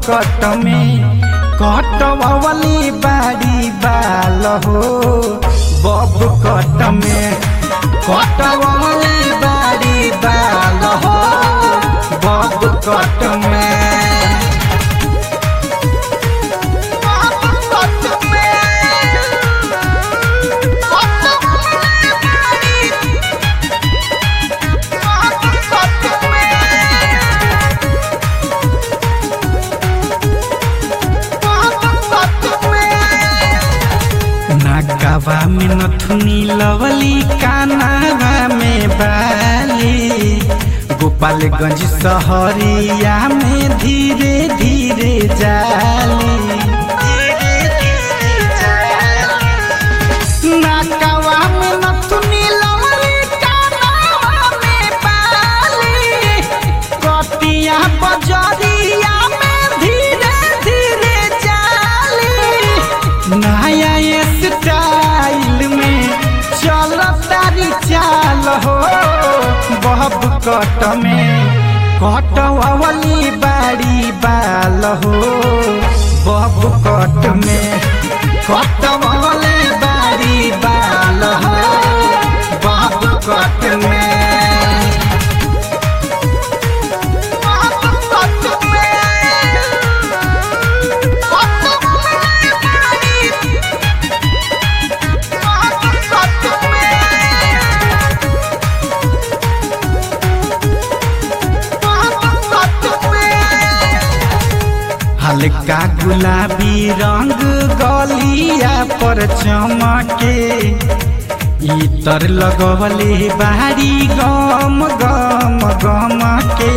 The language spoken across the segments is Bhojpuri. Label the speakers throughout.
Speaker 1: कट में कटवली बाड़ी बाल हो बब कट में कटवली बाड़ी बाल हो बब कट में नाकावा में नथुनी लवली कानावा में बाली गोपालगंज सहरिया में धीरे धीरे जाली नाकावा में नथुनी लवली कानावा में बाली कटिया बजरिया में धीरे धीरे जाली नया स्टाइल में चल तारी चाल हो बहब कट में कटवली बाड़ी बाल हो बहब कट में कटवली बाड़ी बाल हो बहब कट में हल्का गुलाबी रंग गलिया पर चमके इतर लगवले बारी गम गम गम के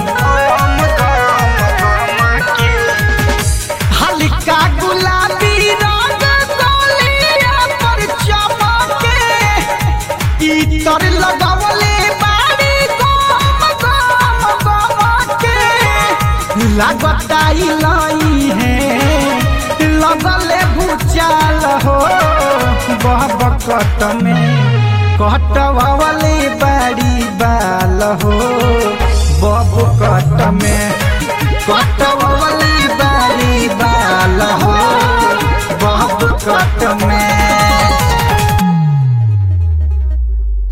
Speaker 1: हल्का गुलाबी रंग गलिया पर चमके इतर लगवले बारी गम गम गम के लागताई लाई है लगले भूचाल हो बहब कट में कटवले बाड़ी बाल हो बब कट में कटवले बाड़ी बाल हो बब कट में